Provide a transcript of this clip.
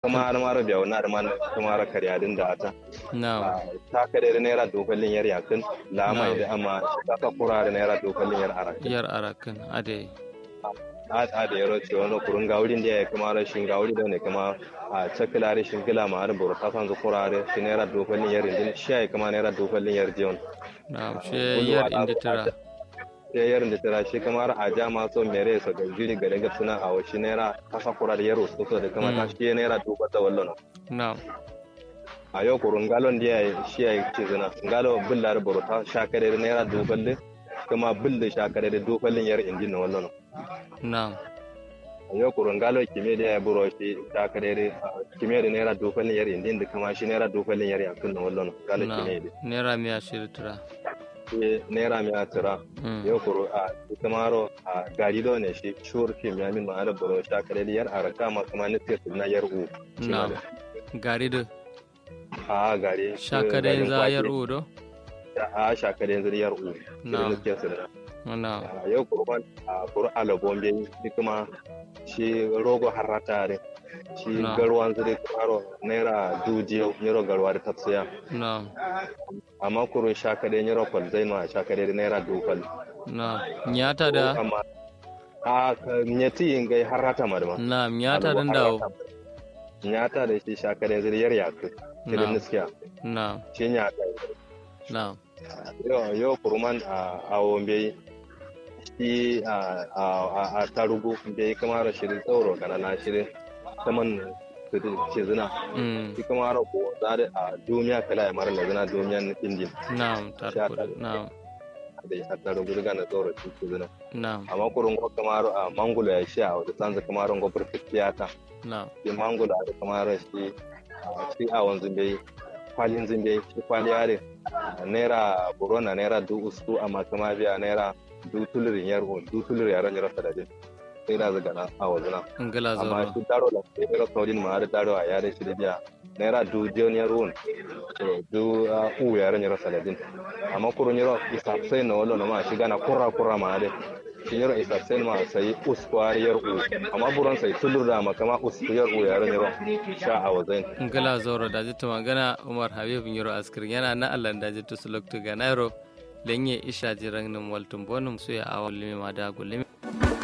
kuma har mara biya wani arman kuma ra kariya din da ata na'am ta kare da naira dokalin yar yakin lama da amma ta ka kura da naira dokalin yar arakin yar arakan ade a a da yaro ce wani kurun gaurin da ya kuma rashin gauri da ne kuma a cakila rashin gila ma har buru ta san zu kura da shi naira dokalin yar indin shi ya kuma naira dokalin yar jiyon na'am she yar inda tira ya yarin da tara shi kamar a jama so mere so da jiri ga daga suna a washi naira kasa kura da yaro so da kuma ta shi naira duba ta wallo na'am a yau kurun galon da ya shi ya ce zina galo billar burta shakare da naira duballe kuma bille shakare da dubalin yar injin na wallo na'am a yau kurun galo kime da ya buro shi shakare da kime da naira dubalin yar injin da kuma shi naira dubalin yar yakin na wallo galo kime da naira miya shiri tira shi naira mi a tira yau kuru a kamaro a gari do ne shi shur fi mi amin ma'ana buro shakare da yar araka ma kuma nufi na yar u na'am gari da a gari shakare za yar u do a shakare yanzu yar u Na'am. nufi su da na'am a yau kurban a kuru alabon bai shi kuma shi rogo harata ne shi Na'am. garwan zuri karo naira dujiyo yaro garwa da tafsiya na'am amma kurun shakare yaro kwalzai ma shakare da naira dukal na'am nyata da amma a nyati yin gai harata madama na'am nyata dan dawo nyata da shi shakare zuri yar yaku Na'am. irin niskiya na'am shi nyata na'am yau yau kuruman a awon bai shi a a a- a tarugu bai kamar shirin tsoro kana na shirin saman ce zina mm shi kamar ko zare a duniya kala ya mara zina duniyan indin na'am tarko na'am da ya tarugu daga na tsoro ce zina na'am amma kurun ko kamar a mangulo ya sha wata sanza kamar ko perfectiyata na'am shi mangulo da kamar shi a shi a wanzu bai kwalin zimbe shi kwali yare naira burona naira du ustu amma kuma biya naira du tulurin yar on du tulurin yaran yara sadade sai da zaga na a wazuna ngala amma zoro shi daro da sai naira saudin ma da daro a yare shi da biya naira du jon yar on to du a u yaran yara sadade amma kurun yaro isa sai na wallo na ma shi gana kurra kurra ma da shi yaro isa sai ma sai uskwar yar u amma buron sai tulur da ma kama usku yar u yaran yaro sha a wazain ngala zoro da jitta magana umar habib yoro askir yana na allah da jitta suloktu ga nairo lenye isha jiran nim waltum bonum suya awal limi ma da gulimi